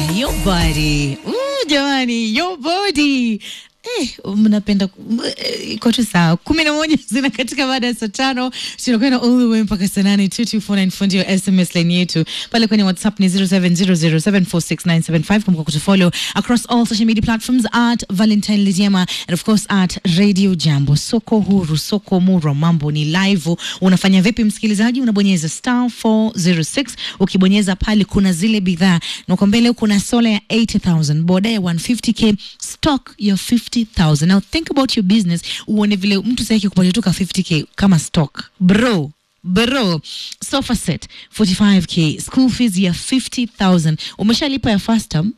your body. Ooh, jamani, your body. Eh, mnapenda ku- eh, iko tu sawa. kumi na moja zina katika baada ya saa tano tunakwenda all the way mpaka saa nane 2249 fundi wa SMS line yetu pale kwenye WhatsApp ni 0700746975. Kumbuka kutufollow across all social media platforms at Valentine Lidiema and of course at Radio Jambo. Soko huru, soko murwa, mambo ni live. Unafanya vipi msikilizaji? Unabonyeza star 406 ukibonyeza pale kuna zile bidhaa na uko mbele kuna sola ya 80000 boda ya 150k stock ya 50000 now think about your business uone vile mtu sasa kupatia tu ka 50k kama stock bro bro sofa set 45k school fees ya 50000 umeshalipa ya first term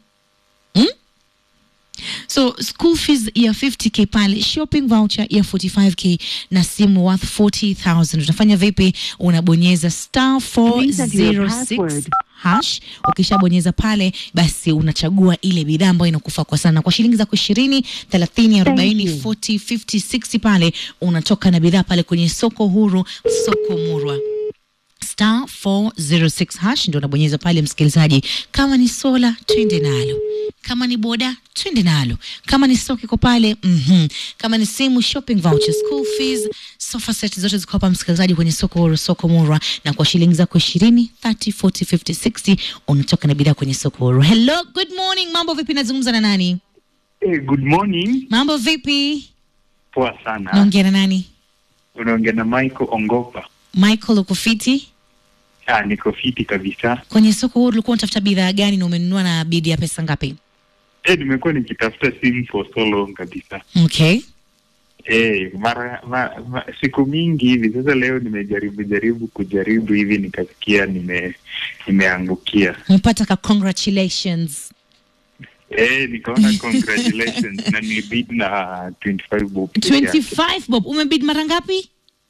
so school fees ya 50k pale shopping voucher ya 45k na simu worth 40000 utafanya vipi unabonyeza star Please enter your 406 password. hash ukishabonyeza pale basi unachagua ile bidhaa ambayo inakufaa kwa sana kwa shilingi zako ishirini thelathini arobaini you. 40 50 60 pale unatoka na bidhaa pale kwenye soko huru soko murwa star 406 hash ndio unabonyeza pale msikilizaji kama ni sola twende nalo kama ni boda twende nalo kama ni stock iko pale mhm kama ni simu shopping voucher school fees sofa set zote ziko hapa msikilizaji kwenye soko huru soko murwa na kwa shilingi zako 20 30 40 50 60 unatoka na bidhaa kwenye soko huru hello good morning mambo vipi nazungumza na nani Hey, good morning. mambo vipi Poa sana. naongea na nani Unaongea na Michael Ongopa. michael uko fiti Ah, niko fiti kabisa. kwenye soko huru ulikuwa unatafuta bidhaa gani na umenunua na bidi ya pesa ngapi Eh, nimekuwa nikitafuta simu for so long kabisa. okay Eh, mara ma, ma, siku mingi hivi sasa leo nimejaribu jaribu kujaribu hivi nikasikia nime nimeangukia. umepata ka congratulations Eh, nikaona congratulations na nilibid na 25 bob. peke yake. 25 bob umebid mara ngapi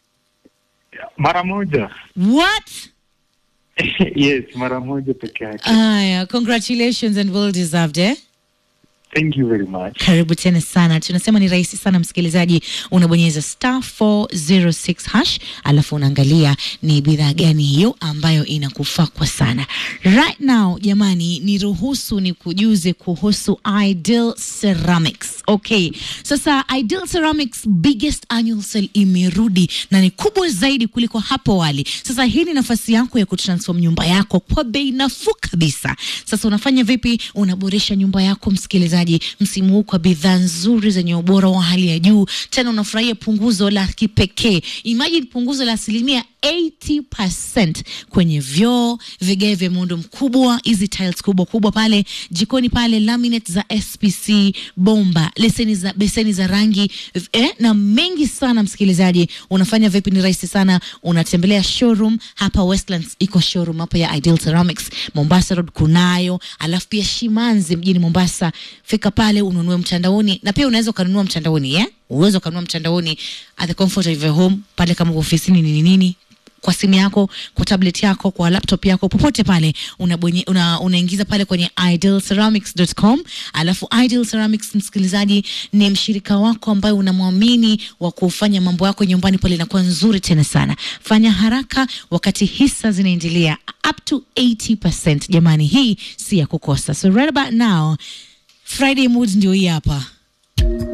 Mara moja. what yes, mara moja peke yake. aya congratulations and well deserved eh Thank you very much. karibu tena sana tunasema ni rahisi sana msikilizaji unabonyeza star 406 hash alafu unaangalia ni bidhaa gani hiyo ambayo inakufaa kwa sana right now jamani niruhusu ni kujuze kuhusu ideal ceramics okay sasa ideal ceramics biggest annual sale imerudi na ni kubwa zaidi kuliko hapo awali sasa hii ni nafasi yako ya kutransform nyumba yako kwa bei nafuu kabisa sasa unafanya vipi unaboresha nyumba yako msikilizaji msimu huu kwa bidhaa nzuri zenye ubora wa hali ya juu tena unafurahia punguzo la kipekee imagine punguzo la asilimia 80% kwenye vyoo vigae vya muundo mkubwa hizi tiles kubwa kubwa pale jikoni pale laminate za spc bomba leseni za beseni za rangi eh, na mengi sana msikilizaji unafanya vipi ni rahisi sana unatembelea showroom hapa westlands iko showroom hapa ya ideal ceramics mombasa road kunayo alafu pia shimanzi mjini mombasa fika pale ununue mtandaoni na pia unaweza ukanunua mtandaoni yeah? uweza ukanunua mtandaoni at the comfort of your home pale kama uko ofisini nini nini kwa simu yako kwa tablet yako kwa laptop yako popote pale unabonye, una, unaingiza pale kwenye idealceramics.com alafu ideal ceramics msikilizaji ni mshirika wako ambaye unamwamini wa kufanya mambo yako nyumbani pale inakuwa nzuri tena sana fanya haraka wakati hisa zinaendelea up to 80% jamani hii si ya kukosa so right about now friday mood ndio hii hapa